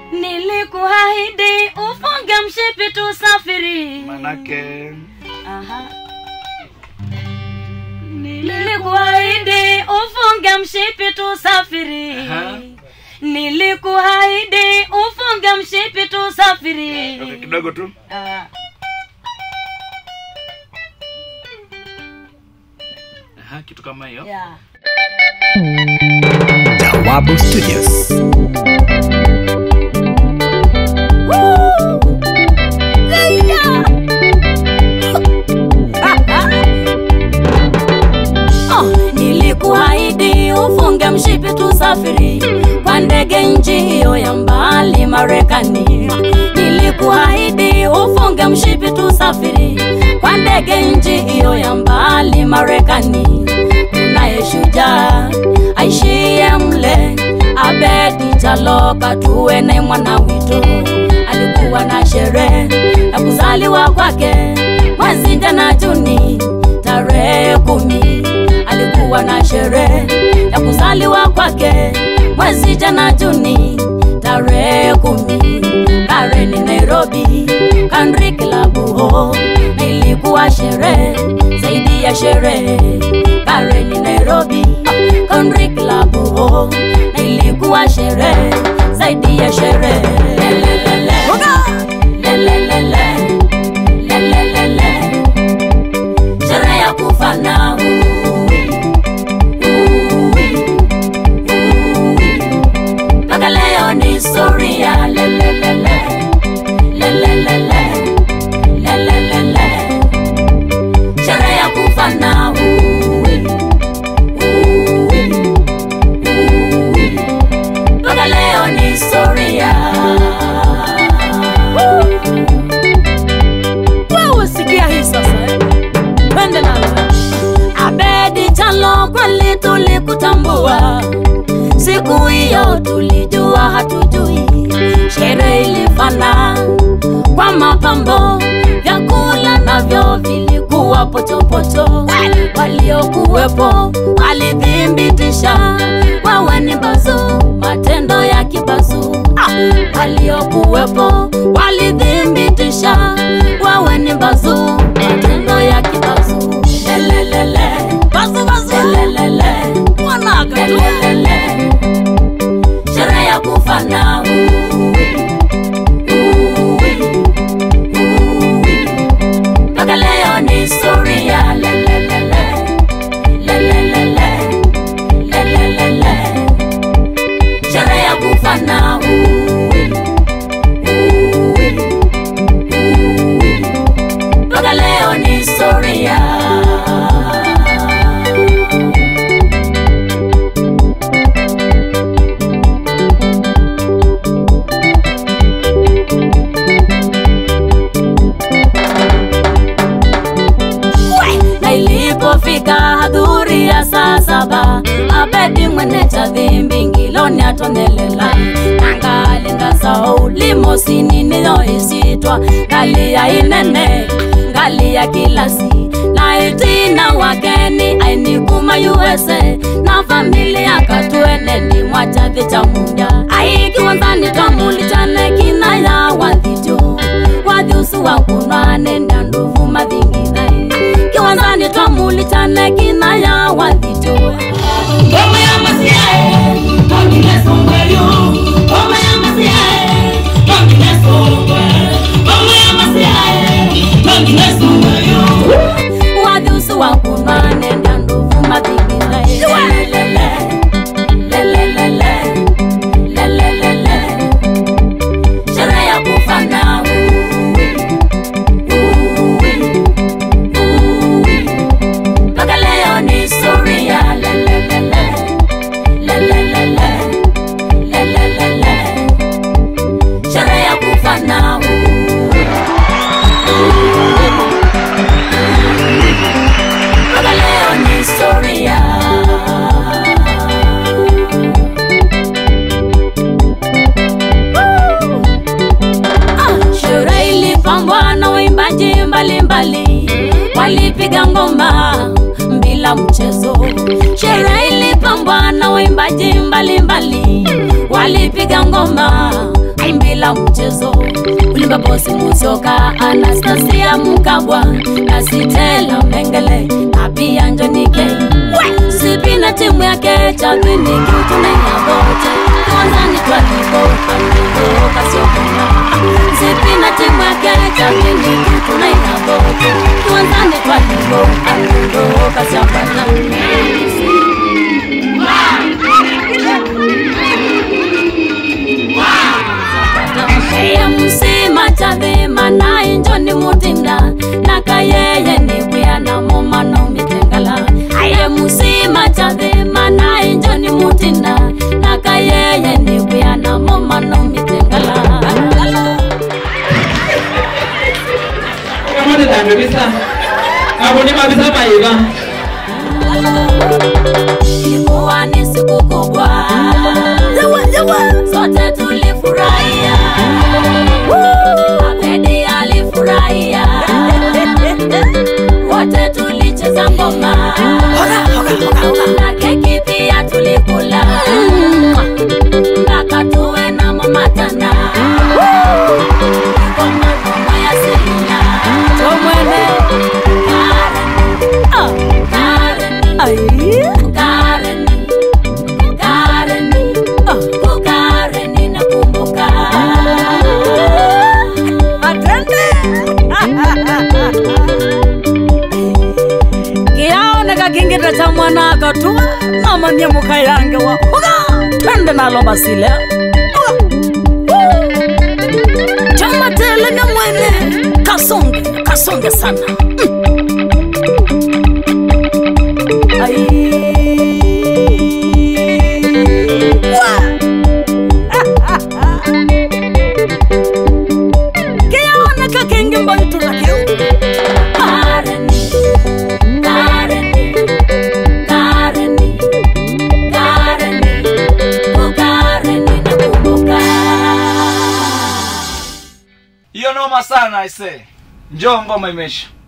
nilikuahidi ufunge mshipi tusafiri manake Aha. nilikuahidi ufunge mshipi tusafiri Aha. nilikuahidi ufunge mshipi tusafiri okay, kidogo tu Ah. Aha, kitu kama hiyo yeah. Jawabu Studios. Oh, nilikuahidi ufunge mshipi tusafiri kwa ndege nchi hiyo ya mbali Marekani. Nilikuahidi ufunge mshipi tusafiri kwa ndege nchi hiyo ya mbali Marekani. Kunaye shujaa aishie mle Abedi Jaloka, tuwe naye mwana wito. Alikuwa na sherehe ya kuzaliwa kwake mwezi tena Juni tarehe kumi alikuwa na sherehe ya kuzaliwa kwake mwezi jana Juni tarehe kumi Kareni Nairobi Country Club ho na ilikuwa sherehe zaidi ya sherehe Kareni Nairobi ah, Country Club ho na ilikuwa sherehe zaidi ya sherehe Lelelele. Lelelele. Lelelele sherehe ya kufa na uwi, uwi, uwi. mpaka leo ni historia lelelele, lelelele, lelelele. sherehe ya kufa na uwi, uwi, uwi. mpaka leo ni historia wewe sikia hii sasa eh? twende nalo abedi chalo kweli tulikutambua siku hiyo tulijua hatujui sherehe ilifana kwa mapambo vyakula navyo vilikuwa pochopocho waliokuwepo walithibitisha wewe ni bazu matendo ya kibazu waliokuwepo walithibitisha wewe ni bazu matendo ya kibazu lelelele bazu bazu lelelele mwanaga lelelele sherehe ya kufa na uwi uwi uwi mpaka leo ni historia lelelele lelelele lelelele sherehe ya kufa na uwi uwi uwi mpaka leo ni historia na ilipofika hadhuri ya saa saba abedi mwene cha dhimbi ngiloni atonelela nangalinga sao limosini niyoisitwa ngali ya inene ngali ya kilasi na itina wageni ainikuma usa na familia katweneni mwachathi cha munda aikiwanzani twamulichane kina ya wathijo wathiusu wakunwane na nduvu mathingithai kiwanzani twamulichane kina ya wathijo ngoma ya masiae tongine songweyo ngoma ya masiae tongine songwe ngoma ya masiae tongine songweyo wathiusu wakunwane na nduvu mathingithai lelelele lelelele lelelele sherehe ya kufa na uwi uwi uwi mpaka leo ni historia lelelele lelelele lelelele sherehe ya kufa na uwi mpaka leo ni historia Ah, sherehe ilipambwa na waimbaji mbalimbali walipiga ngoma bila mchezo sherehe ilipambwa na waimbaji mbalimbali walipiga ngoma bila bila mchezo ulimba bosi musioka anastasia mkabwa na sitela mengele na pia njonike sipi na timu yake chabiniki tunaina bote tuanzani twaliko amigo kasiokona sipi na timu yake chabiniki tunaina bote tuanzani twaliko amigo kasiokona Eye musima chathima na injoni mutinda naka yeye ni bwiana mumano mitengala Eye musima chathima na injoni mutinda naka yeye ni bwiana mumano mitengala kamone dando bisa abone mabisa maiva Ilikuwa ni siku kubwa sote tulifurahia Abedi alifurahia wote tulicheza ngoma na keki pia tulikula mpaka tuwe na mamatana ngoma ngoma ya Selina tomwene Karen Karen Karen Karen oh Karen nakumbuka kiaoneka kingita cha mwana akatua namamia muka yange wa uga twende nalo basile chamatelenya mwene kasonge kasonge sana Mm. Ai. Wa. kiaoneka kingi mbaitulakeu Karen Karen Karen Karen oh Karen nakumbuka hiyo noma sana ise njoo ngoma imeisha